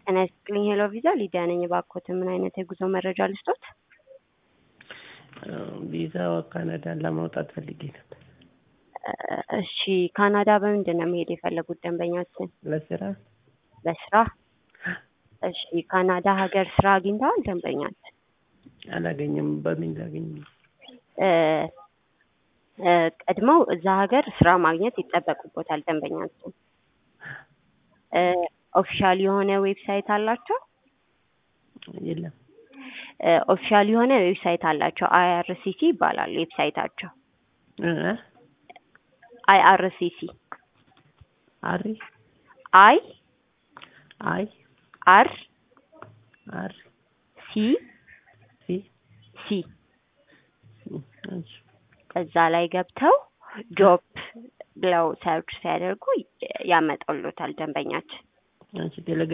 ጤና ይስጥልኝ ሄሎ ቪዛ ሊዲያ ነኝ። እባክዎት ምን አይነት የጉዞ መረጃ ልስጦት? ቪዛ ካናዳን ለማውጣት ፈልጌ ነበር። እሺ ካናዳ በምንድን ነው መሄድ የፈለጉት ደንበኛችን? ለስራ ለስራ? እሺ ካናዳ ሀገር ስራ አግኝተዋል ደንበኛችን? አላገኘም። በምን ላገኝ? እ እ ቀድመው እዛ ሀገር ስራ ማግኘት ይጠበቁቦታል ደንበኛችን። እ ኦፊሻል የሆነ ዌብሳይት አላቸው? የለም። እ ኦፊሻል የሆነ ዌብሳይት አላቸው። አይአርሲሲ ይባላል ዌብሳይታቸው። እ አይአርሲሲ አሪ አይ አይ አር አር ሲ ሲ ሲ እሺ እዛ ላይ ገብተው ጆብ ብለው ሰርች ሲያደርጉ ያመጣሉታል ደንበኛችን። አንቺ ቴሌግራም